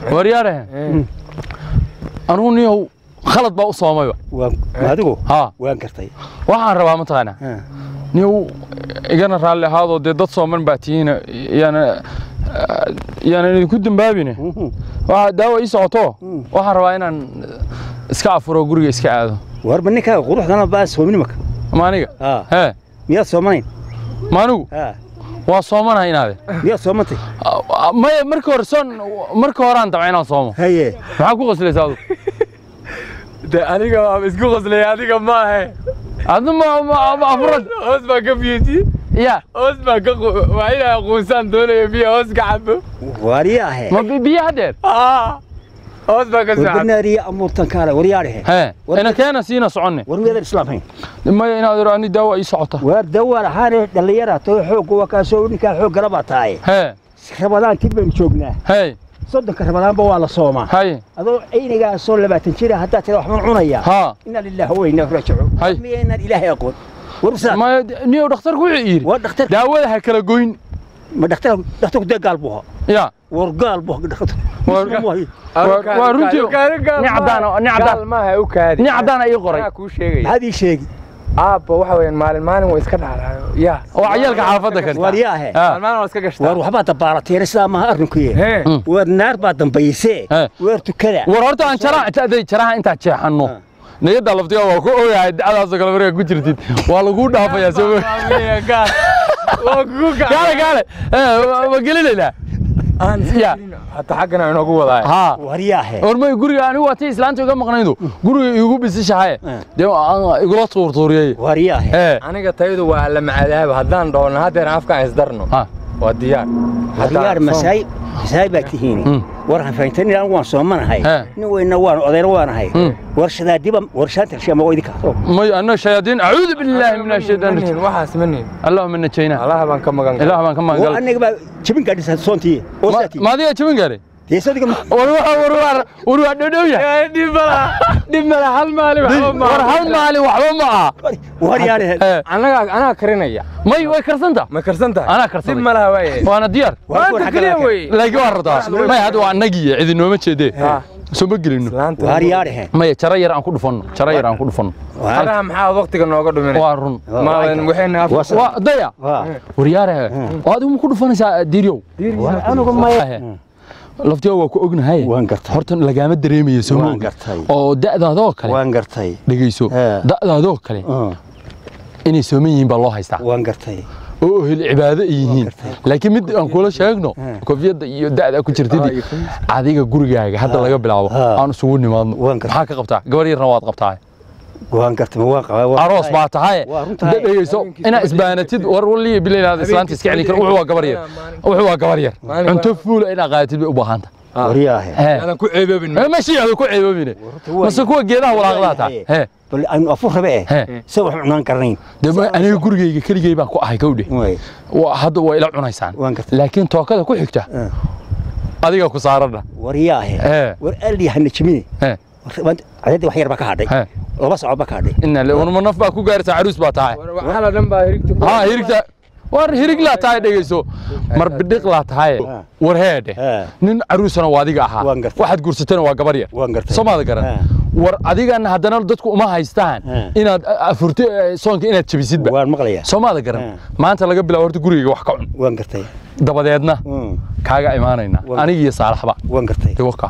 waryaare anugu niyow khalad baa u soomayba waan adigu haa waan gartay waxaan rabaa mataqaanaa Ha. niyow igana raalli ahaadoo dee dad sooman baa tihiina yaana yaanan idinku dambaabine Mhm. waa daawa ii socoto waxaan rabaa inaan iska afuro guriga iska aado warba ninkaa quruxdana baa soomin maka ma aniga Ha. hee miyaad soomanayn ma anigu Ha. waa soomanahay inaade miyaad soomantay maya marka hore soon marka horaan dabca inaan soomo haye maxaa ku qoslaysaa adu de aniga waa isku qoslay adiga maahe adu ma ma- ma afurad hoos baa ka biyeti ya hoos baa ka qu- waa inaa quusaan doonaya biyo hoos ka cabo waariyaahe ma bi- biyo haddeer aa hoos baa ka soo cabo warbanaariya amuurtan kaale waryaadhehe hee War- ina keena siina soconne war miyaadan islaam hayn maya inaad iro ani daawa ii socota waar dawaan ahaane dhallinyara too xoogga waa kaasoo ninkaa xooggala baa tahay hee rabadaankii baynu joognaa hey soddonka rabadaanba waa la soomaa hay adoo aynigaasoo labaatan jira haddaa tira waxbaan cunayaa haa inaa lilaahi wa inaa raajicuun Hay. miyaynaan ilaahay aqoon war usaa maya niyow dhakhtarku wuxuu yidhi waa dhakhtar daawada ha kala goyn ma dhakhtar dhakhtarku dee gaal buu ahaa ya war gaal buu ahaa dhakhtar War- Muslim waaye. Waa- waa runtii nin caddaan nin caddaan maaha u kaadi nin caddaan ii qoray Maxaa kuu sheegaya maxaad ii sheegi aabba waxa weeyaan maalin maalin waa iska dhacdaayo ya waa cayaalka xaafadda kan waaryaahe Ha. maalin maalin waa iska gashtaa war waxbaa dabaalateena sidaa maaha arrinkuye Hee. Mm. war naar baa dambaysee He. weer tukada war horta aan jaraha intaaday jaraha intaa jeexanno Ha. niyadda laftiga waa ku ogahay dacdaasoo kale markaa ku jirtid waa laguu dhaafayaa soo ma- gaal waa kugu gaale gaale Eh, waa- waa gelinaynaa aan Ya. hata xaggana inoogu wadaay haa haa waryaahe hormay guriga anigu waa tii islaanta iga maqnaydu guriga iigu bisishahaye Eh. dee aan igula tuurtuuriyey waryaahe ee aniga tayadu waa la macadaaba haddaan dhoolna haddeer afkaan isdarno ha waa diyaar waryaar masaay masaay baa tihiin Mm. war hanfayntan anigu waan soomanahay He. nin weyna waan odayna waanahay Mm. war shadaadiba war shaanta shama waa idinka soo may anna shayaadiin acuudu billaahi min ashaytaan Manihin, rajiim waxaas manihin allahuma najayna allaha baan ka magan ilaah baan ka oo magangal aniga baa jabin gaadhisa soontii oo saati ma adiga jabin gaare dee sadiga war waa war waa war waa dhowdhow yahay dhib mala dhib mala hal maalin waxba war hal maalin waxba ma aha waryaare Eh, anaga anaa karinaya may way karsanta ma karsan tahay Anaa karsaday. dhib malaha waaye waana diyaar maanta keliya wey laakiin waa rabtaa may hadda waa annagii cidi nooma jeedee Ha. soo ma gelino islaanta waryaare maya jara yar aan ku dhufanno jara yar aan ku dhufanno halaha maxaa waqtiga nooga dhuminay waa run maadan waxayna af- Waa- waa daya waa waryaare oo adigu ma ku dhufanaysaa diiryow war anigu maya laftiga waa ku ognahay waan gartay horta lagaama dareemayo soo Waan ma gartay. oo da'daadoo kale waan gartay dhegeyso He. da'daadoo kale Ah, inay sooman yihiin baa loo haystaa waan gartay oo ohel cibaado ay yihiin gartay. laakiin mid aan kula sheegno He. kofiyadda iyo da'da ku jirtidii adiga gurigaaga hadda laga bilaabo Ha. aan isugu nimaadno Waan gartay. maxaa ka qabtaa gabar yarna waad qabtaa waan gartay ma waan qabaa waan aroos gartay. baa tahay Waa runtahay. dhegeyso inaa isbaanatid war waliya bilaynaada islaanta iska celin kara wuxuu waa gabar yar wuxuu waa gabar yar Maalin cunto fuula inaa qaadatid bay u baahanta waryaahe aadan ku ceeboobin meeshii aad ku ceeboobine waa- mase kuwa geedaha walaaqdaa tahay he bal aynu afur rabe eh He. se wax cunaan karnayn dee ma- aniga gurigayga keligay baan ku ahay kowdhe way Waa- hadda waa ila cunaysaan Waan gartay. laakiin tookada ku xigta Eh. adiga ku saarana waryaahe He. war aldi hana jimine he cadadii wax yar baa ka hadhay he laba socod baa ka hadhay ina warma naf baa ku gaaraysaa caruus baa tahay waxala dhan baa hirigta ku haa hirigta war hirig laa tahay dhegeyso mar bidhiq laa tahay Ha. war heedhe Ha. nin caruusana waa adiga ahaa Waan gartay. waxaad guursatana waa gabar yar waan gartay soomaada garan Ha. war adigana haddana dadku uma haystaan Ha. inaad afurti soonka inaad jabisidba waan maqlayaa soomaada garan Ha. maanta laga bilaabo horta gurigayga wax ka cun waan gartay dabadeedna Mm, kaaga imaanayna Waan- aniga iyo saalaxba waan gartay dee waka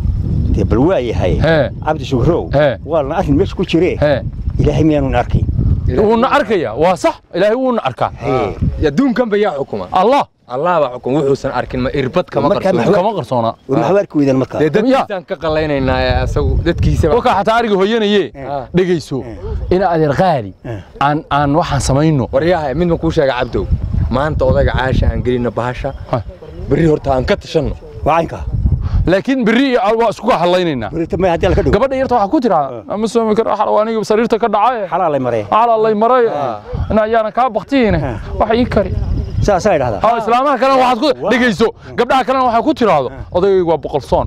dee bal waa yahay He. cabdi shugrow He. waa la arrin meesha ku jire hee ilaahay miyaanu arkayn wuuna arkaya waa sax ilaahay wuuna arkaa He. adduunkan ba yaa xukuma allah allah baa xukuma wuxuusan arkin ma irbad kama Markaa qarsoon maxaa- kama qarsoona war maxaa arki weydaan markaa dee dadkiisaan ka qalaynaynaa ee asagu dadkiisa waka xataa ariga hooyanaye Ah. dhegayso ina adeer qaali Eh. aan aan waxaan samayno waryaha mid ma kuu sheega cabdow maanta odayga caasha aan gelino bahasha Ha. berri horta aan ka tashanno waa caynka laakiin berri iyo al waa isku hadlaynaynaa berita may haddii la ka dhigo gabadha yarta waxaa ku tiraa ama soomi karo xal aniga sariirta ka dhacay xalaalay maree xala lay maray ina ayaana kaa baktiine wax ii kari saasaa idhahdaa ha islaamaha kalena waxaad ku dhegayso gabdhaha kalena waxay ku tiraahdo odaygaygu waa boqol soon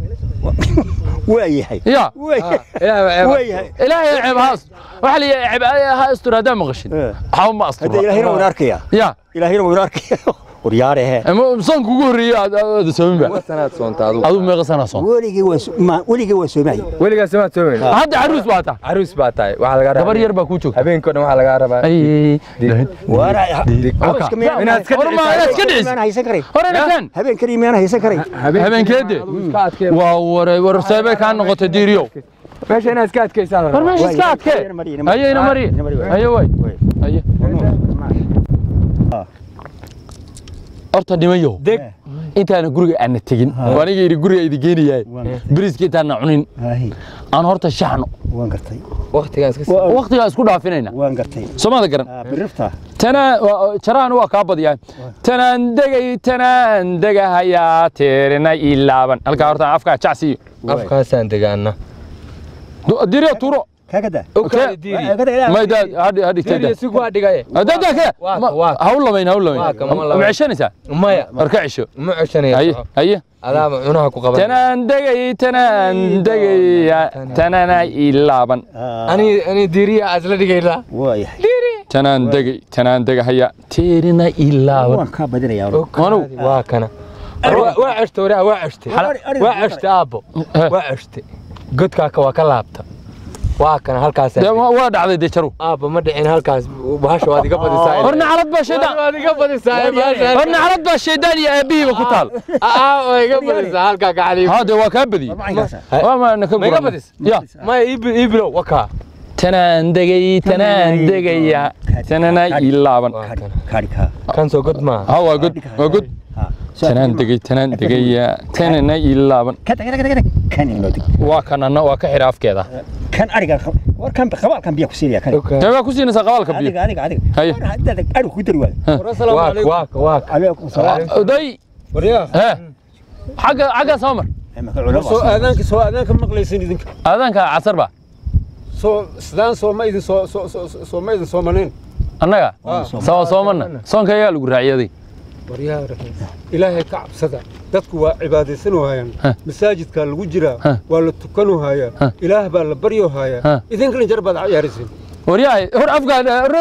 waa yahay ya waa yahay ilaahay waa yahay ilaahay ceeb haas waxaa la yidhaha ceeb ha astur haddaa maqashin Eh. waxba ma hadda astura ilaahayna wayna arkayaa ya ilaahayna wayna arkaya waryaarahe ama soonka ugu horreeyey aad aad soomin ba sanaad soonta adigu adigu meeqa sanaa soon weligii waa so- ma- weligii waa soomay weligaas ma soomayn hadda caruus baa taa caruus baa tahay waxaa lagaa rabaa gabar yar baa kuu joogta habeenkoo dhan waxaa lagaa rabaa ay waara Oka. Inaad iska Hor ma inaad iska dhicisa miyaan haysan karay hore nakan habeenkani miyaan haysan karay habeenkeede iska adkee waa ware war seebay kaa noqotay diiriyow meesha inaad iska adkaysaa la war rabaa meesha iska Waay, adkee ina mari, ina mari. haye ina mari Ina mari, waay. haye way Waay. haye horta dhimayow deg intaana guriga aana tegin oo aniga yidhi guriga idi geenayaay biriiska intaana cunin Haahi, aan horta shaxno waan gartay waqtigaan iska Waa- waqtigaa isku dhaafinayna waan gartay soomada garan Ah, birifta tana jarahan waa kaa badiyaa tanaan degay tanaan degahayaa teerina ilaaban halkaa horta afkaa jacsiiyo afkaasaan degaana diriyo tuuro kaagada mayda hadhi hadhi diiriya teeda si kuwaa dhigaye dada kee Waa ka, waa ka. ha u lamayn ha u Waa ka, ma lamayn lamayn. ma ceshanaysaa maya war ka cesho ma ceshanaya haye soco. haye adaaba cunaha ku qaban tanaan degay tanaan degaya tanana ilaaban ani ani diiriya asla dhigaynaa waayahay tanaan degay tanaan degahaya teerina ilaaban waan kaa badinayaa Manu. waa kana Waa- waa ceshte waraa waa ceshte Ari- ari- waa ceshte aabbo Eh. waa ceshte godkaaka waa ka laabta waa kana halkaas dee waa waa dhacday dee jaru aabba ma dhicin halkaas bahasha waad iga badisaa horna calad baa shaydaan waad iga badisaa bahasha horna calad baa shaydaan iyo aabihiiba ku taal aa waa iga badisaa halkaa gacali haa dee waa kaa badiyey waa maana ka Ma iga guran badis? ya maya ii bilow wakaa tanaan degay tanaan degaya tanana ilaaban waa kana kaari kaa kan soo god maaha ha waa god waa god tanaan degay tanaan degaya tanana ilaaban kan inoo dig waa kanana waa ka xidha afkeeda kan ariga war kan qabaalkan biya ku siinaya kan dee waa ku siinaysaa qabaalka biyo adiga adiga adiga Haye. ariga ku dari waayo waaka waaka waaka alaykum salaam day hee xagga xagga soo mar soo aadaanka soo aadaanka maqlaysin idinka aadaanka casar ba soo sidaan soo ma idin soo soo soo soo ma idin soomaneyn annaga soo soomana soonka ayaa lagu raaciyaday waryaa ilaahay ka cabsada dadku waa cibaadaysan waayaan Ha. masaajidkaa lagu jiraa Ha. waa la tukanu Ha. haayaa ilaah baa la baryo Ha. haayaa idinkana jar baad ciyaaraysin waryahay hor afkaan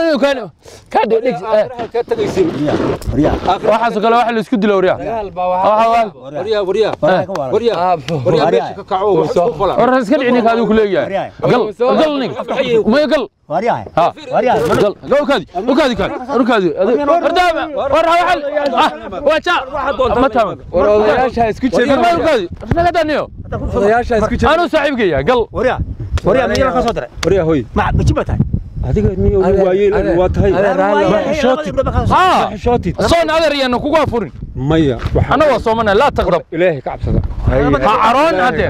ka dhig aakhiraha kaa tagaysin waxaasoo kale waxa la isku dilo waryaa dagaal baa Waxa waa- waryaa waryaa waryaa aabbo waryaa Waryaa. meesha ka kaco wax isku fala war iska dhici ninka adigu ku leeyahay gal gal nin maya gal ha gal gal ukaadi ukaadi kaadi ukaadi wardaama war hawal ah waa ja ma taaban war odayaasha isku war jeedin ma ukaadi naga daniyo odayaasha isku jeedin anu saaxiibkaya gal waryaa waryaa miyana ka soo daray waryaa hoy ma majiba tahay adiga niyo waayeen waa tahay ha xishootid soon adeer iyana kugu afurin maya waxa anna waa soomana laa taqdab ilaahay ka cabsada ha caroon haddee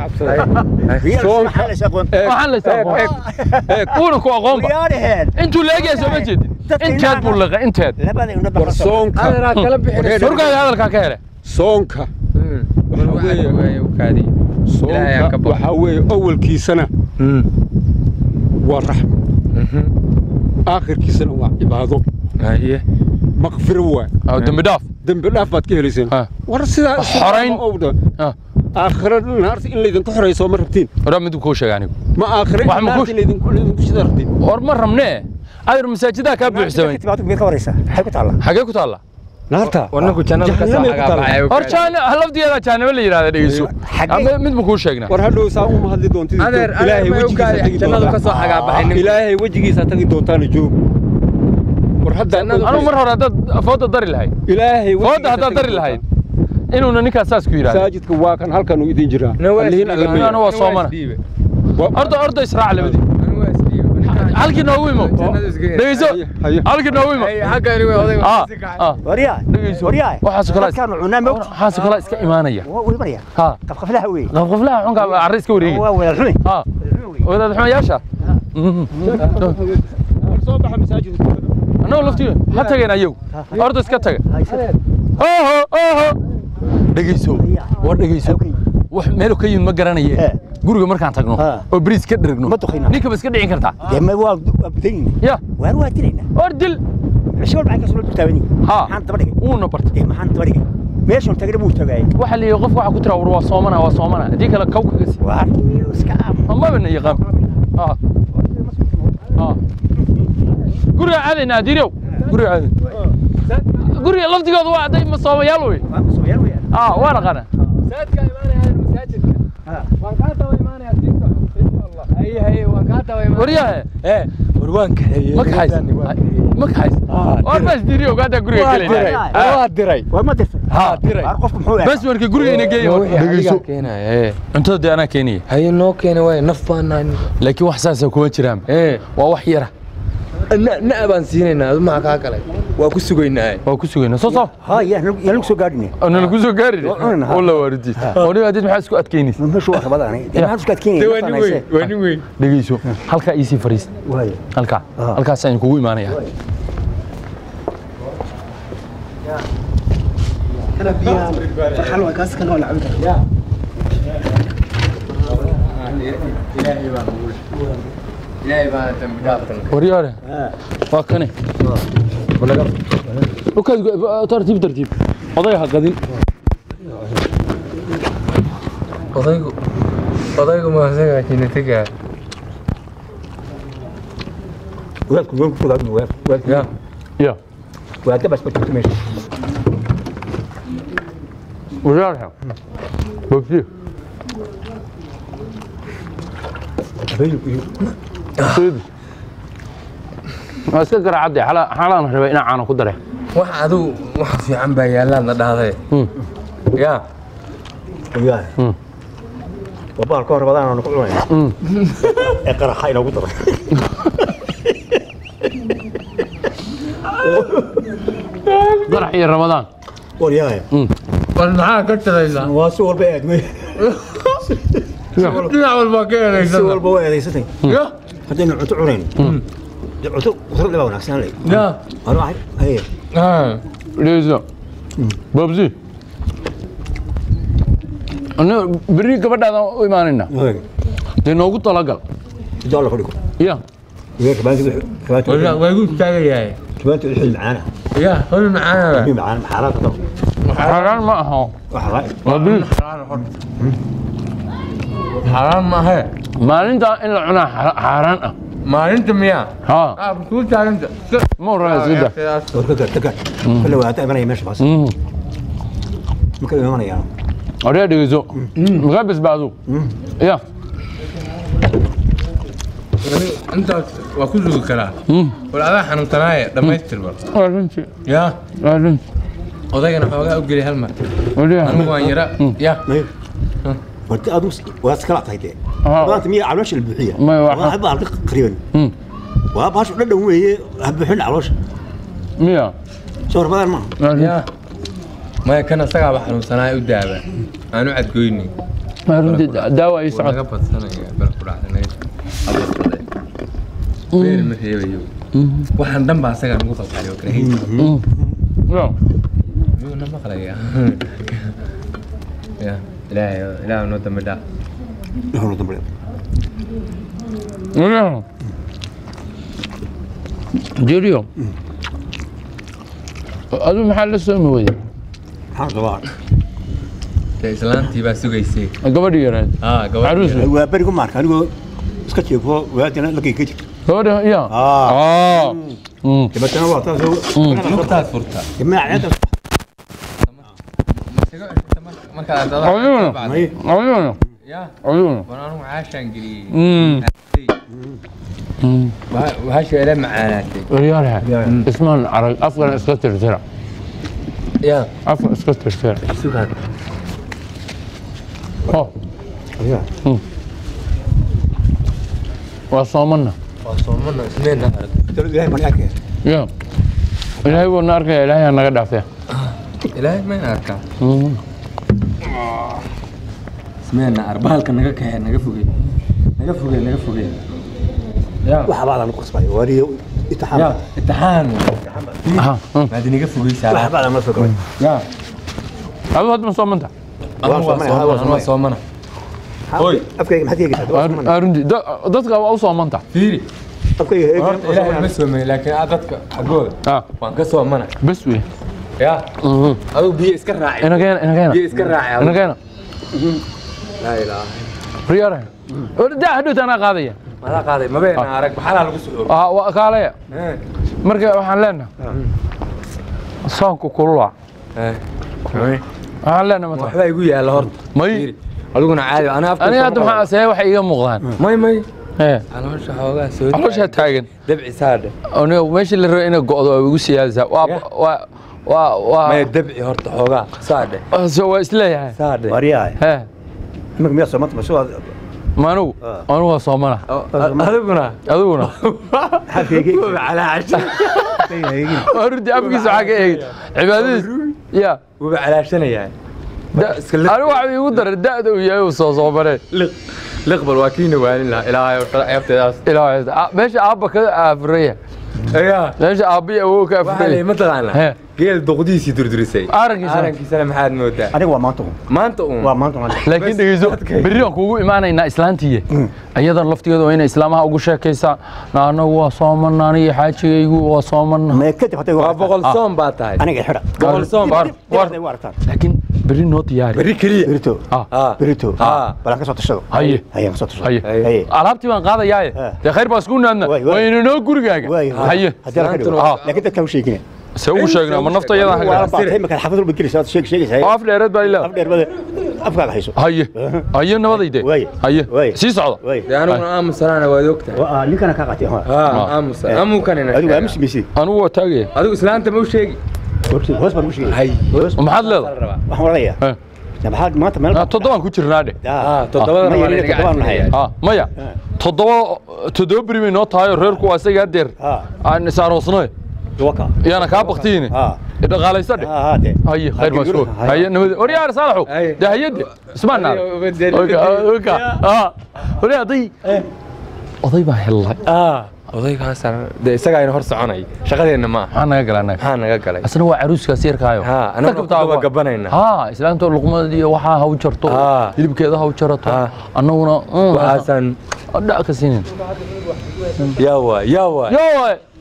waxaan la isaaqoon uuna ku aqoonba intuu leegaya soo ma jeedin inteed buu liqa inteed war soonka adeeraa kala bixinayso surkaada hadalkaa ka hele soonka Ilaahay aan ka soonka baqo. waxaa weeye awalkiisana waa raxmo aakhirkiisana waa cibaado haye maqfiro waa oo dembi dhaaf dembi dhaaf baad ka helayseen Ha. war sidaa Xorayn. owda Ha. aakhira naarta in laydinku xorayso ma rabtiin waraa miduu kuu sheega anigu ma aakhira Wax ma ku- naarta in laydinku laydinku shida rabtiin war ma rabnee adeer masaajidaha kaa buuxsamay xagee ku taalla naarta warninku jannada ka soo Jahannamay ku taalla. xagaabaxay hor jaana laftigeeda jaanimo la yidhahda dhegeyso ama mid ma kuu sheegnaa war hadhow saa uma hadli doontid adeer ilaahay adeer ma wejigiisa ogaadi tagi jannadu ka doontaa soo xagaabaxay nin ilaahay wejigiisa tagi doontaana joog war hadda anu mar hore haddaad fooda dari lahayd ilaahay fooda wejigiisa haddaad tagi dari doontaa. lahayd inuuna ninkaas saas ku yidhahda masaajidka waa kan halkan uu idin jiraa Nin waa Allihiin isdhiibay. alla Anu waa soomana. Wa- horta horta israac labadii Anigu waa isdhiibay. halkii noogu imo Jannadu isku heli. dhegeyso Haye, haye. halkii noogu imo Ay, xagga anigu waa odayga ah si kacay. ah dhegeyso waxaas kala waxaas kala iska imaanaya ha qafqaflaha xunka arri iska wareegi ha wadaad xumayaasha soo baxa masaajidka annagu laftiga ha tageen ayagu horta iska taga oho oho dhegeyso war dhegeyso wax meel ka yimid ma garanaye Eh. guriga markaan tagno Ah. oo bariis ka dhergno Ma duqina. ninka ba iska dhicin kartaa ya war dil ha wuuna barta meeshan tagana buu tagay waxa la yidhi qofka waxa ku tira war waa soomana waa soomana haddii kale kaw kaga si waa iska aam amaba na yaqaan ha ha guriga aadaynaa diirow guriga aadayn guriga laftigooda waa hadday masoomayaal wey ah waa naqana masaajidka imaanaya masaajidka waan kaa daba imaanaya diinta insha allah haye haye waan kaa daba imaanaya waryahe ee war waan kaxeeyey ma kaxays ma kaxays war bas diri ogaada guriga waa diray gelay waa diray war ma dirtay haa diray war qofku muxuu bas warka guriga ina geeyo dhegeyso keenaya cuntada dee anaa keenaya haye noo keena waay naf baan nahay laakiin wax saasa kuma jiraan ee waa wax yara na baan siinaynaa maxaa kaa galay waa ku sugaynaa waa ku sugayna soo soo ها يا يا لك سو غادني nala ku soo gaari walla waaridii oniga adid maxaa isku adkaynaysa مشو واخد انا ما عرفت كاتكين waa nin weyn waa nin weyn dhegeyso halkaa iisii fariista واي halkaa halkaas ayaan kugu imaanaya ilaahay baan dambi dhaaftan waryaare waa kane ukaad tartiib tartiib oday ha qadin odaygu odaygu ma isaga jinatiga وياك وياك وياك وياك وياك ya ya وياك بس بتكتب ماشي waryaare bogsi sidi waa iska garaacadde xalaan rabay inaan caano ku dare wax adigu wax fiican baa yaallaadna dhahday Hmm. ya وياك مم. وبار كهر بدان انا كل وين Mm. اقرا حين ابو طرف garax iyo ramadaan وياك war maxaa ka talaysaa واسو والبا ادمي dhinac walbaa ka سو helaysaa والبا وين ستين ya هدين عتو عرين عتو وصل لي وناكسان لي ya انا واحد هي ha dhegeyso babsi aniga berri gabadhaadaan u imaanayna هي dee noogu talagal دولار كلكم ya وياك بانك كبانك waa igu istaagayahay كبانك الحين معانا ya hol macaana في معانا حالات طبعا xaaraan ma aha واحد waa bil xaaraan maahe maalintaa in la cunaa xa- xaaraan ah maalinta miyaa ha ah kuu taaganta ma horaya iska da وركض تكر كل وقت انا ماشي بس Mhm. ممكن يوم انا odhaya dhegeyso makaa basbaado ya intaas waa ku sugi karaa Mm. war adaa xanuunsanaaye dhammaystir bar waa runtii ya waa runtii odaygana xoogaa u geli hal mar odhaya anigu waan yara ya ورت ادوس واسكلا تايتي آه. ما انت مية علوش البحيه ما يوحى. واحد بعض قريبا Mm. واباش ولا وي هبحن علوش miya صور بدل ما waa runtii ya maya kan asagaaba xanuunsanaaye u daaba aanu cadgoyni waa runtii daawa ii wuu socod naga badsanaya bal ku dhacday abasade beer ma reebayo waxaan dhan baa asagaa nagu qalqaliyo kala hay Mm. ya miyuu na maqlaya ya ilaahay ilaahay noo dambi dhaaf هو دبل odhaya jeriyo adu maxaa la soomi weyda حاضر ضوار dee islaantii baa sugaysay gabadhii yareed aa gabadh caruus هو بريكو مارك انا اسكت يكو وادنا لقي كتير gabadha ya اه ah Mm. تبى انا وقتها lugtaad furta جماعة عيادة markaad Ayuuna. مي ayuuna ya ayuuna war anigu caashaan geliyey Mm. Mm. wahasha ila macaanaatay waryaalaha ismaan arag afkana iska tirtira ya afka iska tirtira sugaad oh waa soomana waa soomana ismeena arag تقول لي ماني اكل ya ilaahay buu na arkaya ilaahay ha naga dhaafee ilaahay mayna arkaa Mm. ismeena ar bahalka naga kaxee naga fogey naga fogey naga fogey ya واحد بعض انا قصبي وري ya اتحام imtixaan Aha, mm. maad inaga fogeysaa واحد بعض ما فكر ya adigu hadda ma soomanta anigu waa soomana, soomana waa anigu waa soomana اوي افكر ما حد يجي Waa runtii Da- dadka waa u soomanta fiiri افكر horta ilaahay ma soomay laakiin aa dadka xaggooda Ah, waan ka soomana bes wey ya Mhm. adigu biyo iska raaci inageena inageena biyo iska raaci inageena laa ilaaha riyaaraha daa hadhowta anaa qaadaya madaa qaaday mabeena arag maxalaa lagu soo Ah, waa kaalaya marka waxaan leenahay soonku kulula Eh, may. waxaan leenahay mata waxbaa igu yaalla horta may Fiiri, adiguna caadi ana afka aniga hadda maxaa asee waxay iga muuqdaan may may ee caloosha xoogaa soo calooshaa taagan dabci saadhe aniga meeshii la rabay inay go'do waa igu siyaadaysaa waa Yeah. waa waa maya waa dabci horta xoogaa saadhe so waa isleeyahay saadhe waryahay hee imika miyaa soomanta masoo ma anigu Ah. anigu waa soomana adiguna adiguna xafkeegi calaa casha waa runtii afkiisa waxaa ka eegay cibaadadiis ya wuba calaashanayaa da- iska liq. anigu waxa igu daray da'da uu yahay uu soo soomanee liq liqbal waa kiina waanin lahaa ilaahay oo shala ceebteedaas ilaa meesha aabba ka aafuraya ayaa meesha aabbiya awow ka waxaa lay aafuraya ma taqaanaa He. geel doqdiisii durdurisay Aarankiisana. aarankiisana maxaad moodaa aniga waa maanta un maanta uun waa maanta un laakiin dhegeyso berri aan kuugu imaanaynaa islaantiiye iyadan laftigeeda waa inay islaamaha ugu sheekaysaa na anagu waa soomana aniga xaajigaygu waa soomana mee kadib hadday waa boqol soon baa tahay aniga xidha boqol soon war war hadday u aragtaan laakiin berri noo diyaari berri keliya berito Ah, Ah. berito Ah. balan ka soo tashado Haye. haye ka soo tashado haye Haye. alaabtii baan qaadayaaye Ah. dee khayr baa isku naadna Waay, waay. wayna noo gurigaaga Waay, waay. haye haddii la ka dhigo Islaantuna- laakiin dadka u sheegina see ugu sheegnaa ma nafta iyada waa haga baatay imika xafad walba gelaysa aad sheeg sheegaysa oo af dheereed baa ilaa af dheer bada afkaaga hayso haye haye nabadayde Waay. haye Waay. sii socda way dee aniguna aamusanaana waad ogtahay waa ninkana ka qaatay ha haa aamusan amukanina adigu waa mismisi anigu waa taagaya adigu islaanta ma u sheegi hoos baan ugu sheegay hay maxaad leedahay rabaa waxaan odhanayaa Eh. maxaad maanta meel Ah, toddobaan ku jirnaa dhe Ah, toddobada ma rabaa yarin inaga toddobaan nahay caddeeyaa. ah maya toddoba toddoba beri bay noo tahay oo reerku waa isaga hadeer ha aan isaaroosnay waka iyaana kaa baktiini ha dhaqaalaysa dhe ha ha de haye khayr baa isku haye nabad waryaar saalaxow Haye. dee hayade ismaan naada Haye, ubadeli- waryaa oday oday baa hellay Ah, odaygaasaan dee isagaa ina hor soconay shaqadeenna maaha maxaa naga gala annaga maxaa naga galay asna waa caruuskaas yarkaayo Ha, annaguna ku daba gabanayna. ha islaanta luqmadii waxaa ha u jarto Ha. hilibkeeda ha u jarato Ha. annaguna waxaasaan dhac ka siinin yaa waay yaa waay yo waay